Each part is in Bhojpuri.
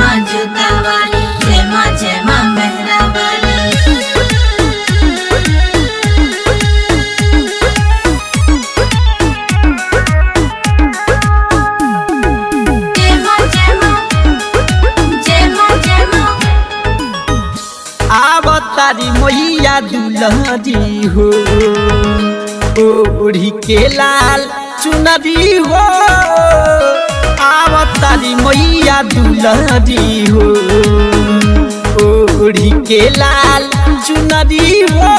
माँ जूता वाली जय माँ जय माँ मेहरा वाली जय माँ जय माँ जय माँ जय माँ आवतारी मैया दुलहरी हो ओढ़ी के लाल चुनरी हो आवतारी मैया दुलहरी हो ओढ़ी के लाल चुनरी हो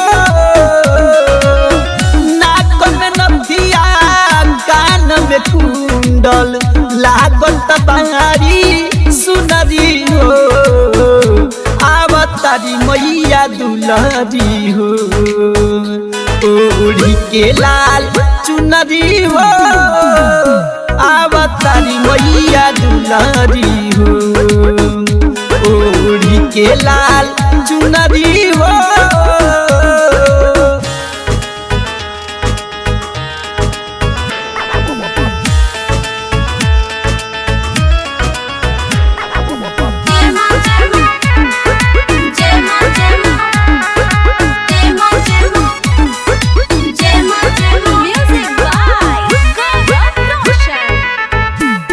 नाक में नथिया कान में कुंडल लागत बारी सुनरी हो आवतारी मैया दुलहरी हो ओढ़ी के लाल चुनरी हो आवतारी मैया दुलहरी हो ओढ़ी के लाल चुनरी हो जय माँ जय माँ जय माँ जय माँ जय माँ जय माँ जय माँ जय माँ म्यूजिक बाय गौरव रोशन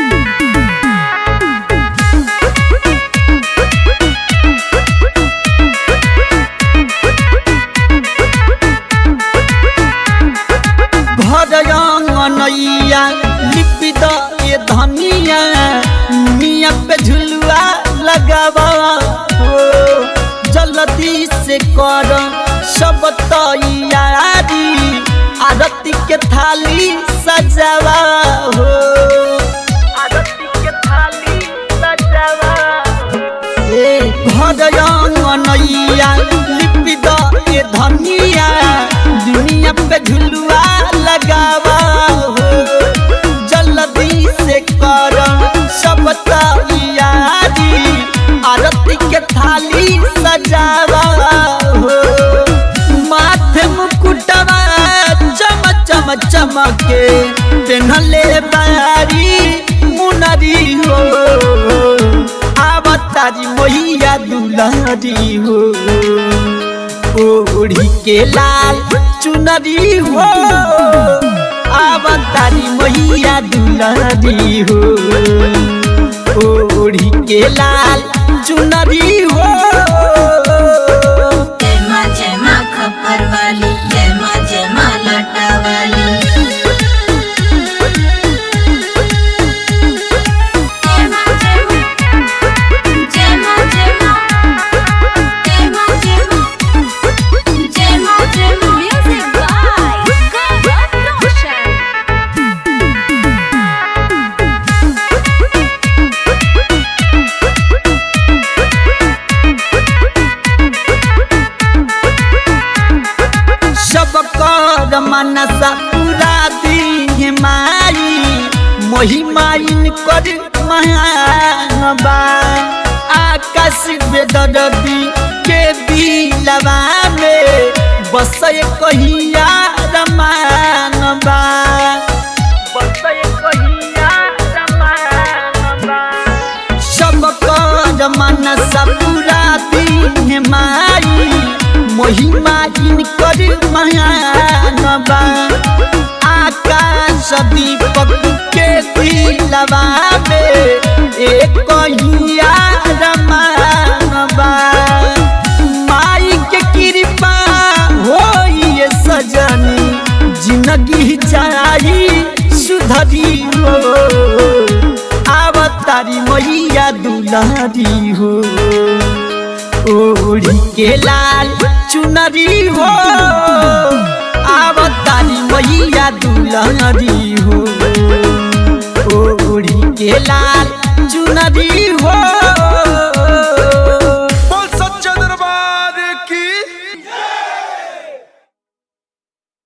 भरयंगनैया लिपि द ए धनिया मिया पे झुलुआ लगावा हो जल्दी से कर सब तैयारी आरती के थाली सजावा हो आरती के थाली सजावा ए भरयंगनैया लिपि द ए धनिया दुनिया पे झुलुआ लगावा हो जल्दी से कर सब तैयारी आरती के थाली सजावा हो माथे मुकुटवा चम चम चमके पेन्हले बारी मुनरी हो आवतारी मैया दुलहरी हो ओढ़ी के लाल चुनरी हो आवतारी मैया दुलहरी हो ओढ़ी के लाल चुनरी हो जय माँ जय माँ खप्पर वाली जय माँ जय माँ लाटा वाली जय माँ जय माँ जय माँ जय माँ जय माँ जय माँ जय माँ जय माँ म्यूजिक बाय गौरव रोशन सब कर मनसा पूरा दी माई महिमाइन कर महानबा आकाश बेदरदी के दिलवा में बस कहिया रमानबा बस कहिया रमानबा सब कर मनसा पूरा दिन माई महिमा इनकर महानबा आकाश दीपक के दिलवा में एक कहिया रमानबा माई के कृपा होइए सजनी जिंदगी चाही सुधरी हो आवतारी मैया दुलारी हो ओढ़ी के लाल चुनरी हो आवतारी मैया दुलारी हो ओढ़ी के लाल